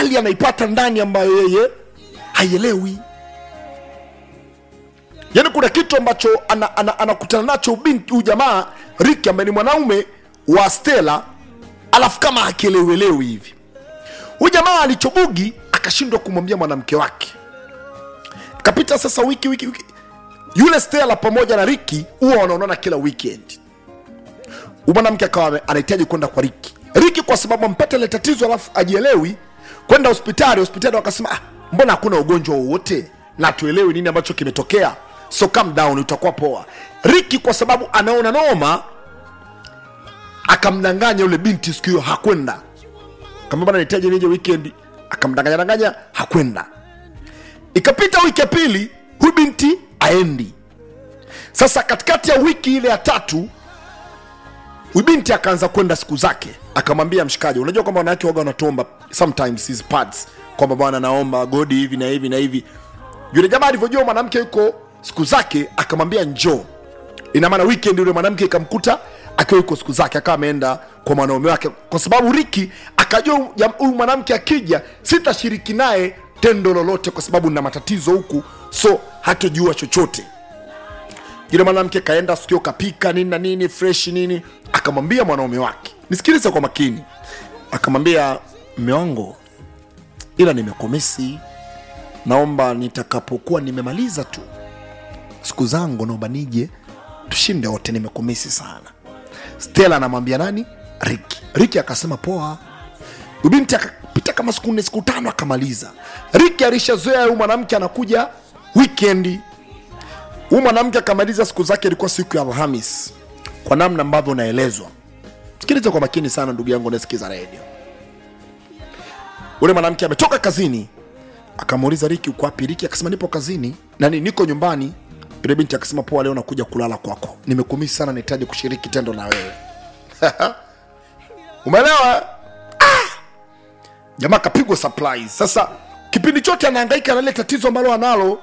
hali anaipata ndani ambayo yeye haielewi yaani kuna kitu ambacho anakutana ana, ana anakutana nacho binti huyu jamaa riki ambaye ni mwanaume wa stela alafu kama akielewelewi hivi huyu jamaa alichobugi akashindwa kumwambia mwanamke wake kapita sasa wiki wiki wiki yule stela pamoja na riki huwa wanaonana kila weekend huyu mwanamke akawa ame- anahitaji kwenda kwa riki riki kwa sababu ampata ile tatizo alafu ajielewi kwenda hospitali hospitali wakasema ah, mbona hakuna ugonjwa wowote na tuelewi nini ambacho kimetokea so calm down utakuwa poa riki kwa sababu anaona noma akamdanganya yule binti siku hiyo hakwenda kama bana nahitaji nije weekend akamdanganya danganya hakwenda ikapita wiki ya pili huyu binti aendi sasa katikati ya wiki ile ya tatu huyu binti akaanza kwenda siku zake akamwambia mshikaji unajua kwamba wanawake waga wanatuomba sometimes his pads kwamba bwana naomba godi hivi na hivi na hivi yule jamaa alivyojua mwanamke yuko siku zake akamwambia njoo ina maana weekend yule mwanamke ikamkuta akiwa yuko siku zake akawa ameenda kwa mwanaume wake kwa sababu riki akajua huyu jam- huyu mwanamke akija sitashiriki naye tendo lolote kwa sababu nina matatizo huku so hatojua chochote yule mwanamke kaenda sikio kapika nini na nini fresh nini akamwambia mwanaume wake nisikilize kwa makini akamwambia mme wangu ila nimekomisi naomba nitakapokuwa nimemaliza tu siku zangu naomba nije tushinde wote nimekomisi sana stela anamwambia nani riki riki akasema poa ubinti akapita kama siku nne siku tano akamaliza riki alishazoea huyu mwanamke anakuja wikendi huyu mwanamke akamaliza siku zake ilikuwa siku ya alhamis kwa namna ambavyo unaelezwa sikiliza kwa makini sana ndugu yangu unasikiza redio ule mwanamke ametoka kazini akamuuliza riki uko wapi riki akasema nipo kazini nani niko nyumbani yule binti akasema poa leo nakuja kulala kwako nimekumisi sana nahitaji kushiriki tendo na wewe umeelewa ah! jamaa akapigwa surprise sasa kipindi chote anahangaika na ile tatizo ambalo analo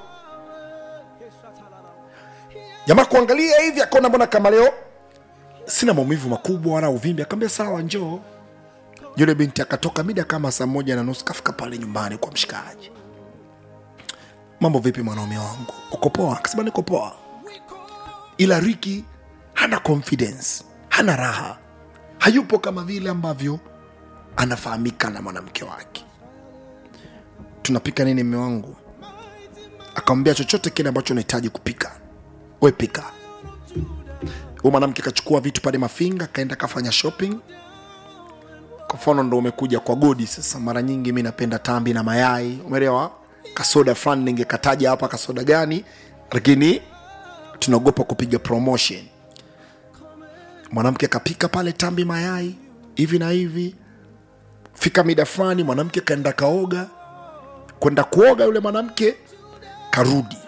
jamaa kuangalia hivi akaona mbona kama leo sina maumivu makubwa wala uvimbi akaambia sawa njoo yule binti akatoka mida kama saa moja na nusu kafika pale nyumbani kwa mshikaji mambo vipi mwanaume wangu uko poa akasema niko poa ila riki hana confidence hana raha hayupo kama vile ambavyo anafahamika na mwanamke wake tunapika nini mme wangu akamwambia chochote kile ambacho unahitaji kupika we pika huyu mwanamke akachukua vitu pale mafinga akaenda kafanya shopping kwa mfano ndo umekuja kwa godi sasa mara nyingi mi napenda tambi na mayai umeelewa kasoda fulani ningekataja hapa kasoda gani lakini tunaogopa kupiga promotion mwanamke akapika pale tambi mayai hivi na hivi fika mida fulani mwanamke kaenda kaoga kwenda kuoga yule mwanamke karudi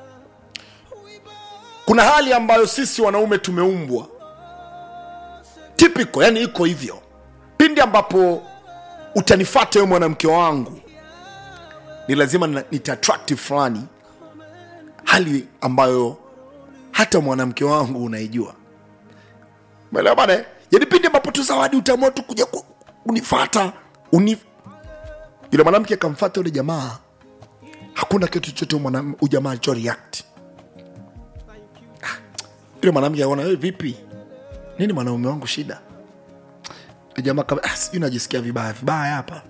kuna hali ambayo sisi wanaume tumeumbwa typical yani iko hivyo pindi ambapo utanifata wewe mwanamke wangu ni lazima na- nita attractive fulani hali ambayo hata mwanamke wangu unaijua umeelewa bana eh? yani pindi ambapo tu zawadi utaamua tu kuja ku- unifata uni yule mwanamke akamfata yule jamaa hakuna kitu chochote huyu mwanam- huyu jamaa alicho react Ah, yule mwanamke aona hey, vipi nini mwanaume wangu shida Yule jamaa kama ah, sijui najisikia vibaya vibaya hapa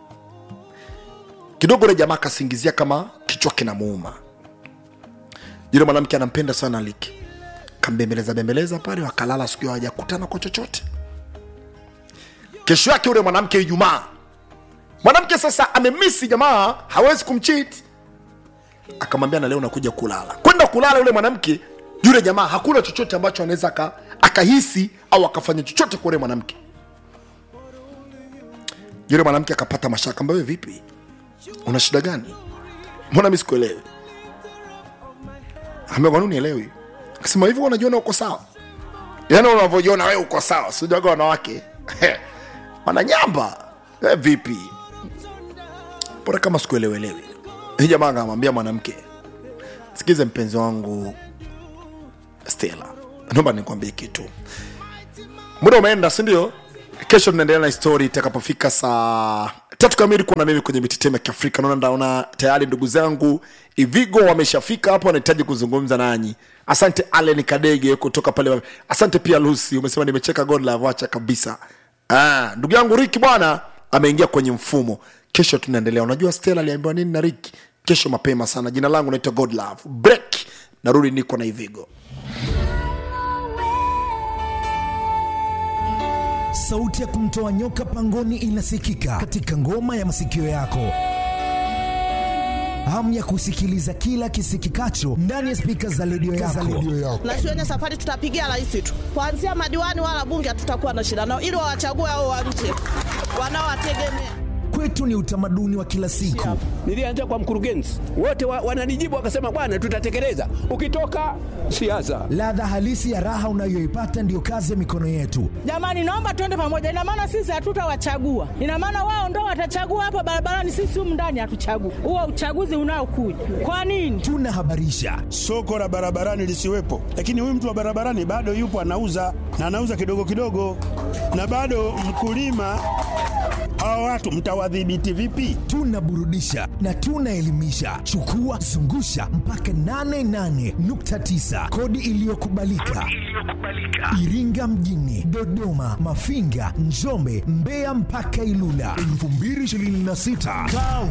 kidogo yule jamaa akasingizia kama kichwa kinamuuma yule mwanamke anampenda sana liki kambembeleza bembeleza pale wakalala siku hiyo hawajakutana kwa chochote kesho yake yule mwanamke ijumaa mwanamke sasa amemisi jamaa hawezi kumchit akamwambia na leo nakuja kulala kwenda kulala yule mwanamke yule jamaa hakuna chochote ambacho anaweza aka- akahisi au akafanya chochote kwa yule mwanamke yule mwanamke akapata mashaka ambayo vipi una shida gani mbona mi sikuelewi ambia kwa nini unielewi akasema hivi unajiona uko sawa yaani unavyojiona wewe uko sawa sijaga wanawake wananyamba eh, vipi bora kama sikuelewelewi hii jamaa akamwambia mwanamke sikize mpenzi wangu stela naomba nikwambie kitu muda umeenda sindio kesho tunaendelea na histori itakapofika saa tatu kamili kuwa na mimi kwenye mititemo ya kiafrika naona ndaona tayari ndugu zangu ivigo wameshafika hapo wanahitaji kuzungumza nanyi asante alen kadege kutoka pale asante pia lusi umesema nimecheka godlove wacha kabisa ah, ndugu yangu riki bwana ameingia kwenye mfumo kesho tunaendelea unajua stela aliambiwa nini na riki kesho mapema sana jina langu naitwa godlove break narudi niko na ivigo sauti ya kumtoa nyoka pangoni inasikika katika ngoma ya masikio yako hamu ya kusikiliza kila kisikikacho ndani ya spika za redio yako. na sione safari tutapigia rais tu kuanzia madiwani wala bunge hatutakuwa na shida nao ili wawachague hao wa nje wanaowategemea Kwetu ni utamaduni wa kila siku. Nilianza kwa mkurugenzi, wote wa, wananijibu wakasema, bwana, tutatekeleza. Ukitoka siasa, Ladha halisi ya raha unayoipata ndiyo kazi ya mikono yetu. Jamani, naomba tuende pamoja. Ina maana sisi hatutawachagua, ina maana wao ndo watachagua hapa barabarani, sisi humu ndani hatuchagui. Huo uchaguzi unaokuja kwa nini? Tunahabarisha, soko la barabarani lisiwepo, lakini huyu mtu wa barabarani bado yupo anauza na anauza kidogo kidogo, na bado mkulima. Hawa watu mtawadhibiti vipi? tunaburudisha na tunaelimisha. Chukua zungusha mpaka 88.9 kodi iliyokubalika Iringa mjini, Dodoma, Mafinga, Njombe, Mbeya mpaka Ilula 2026.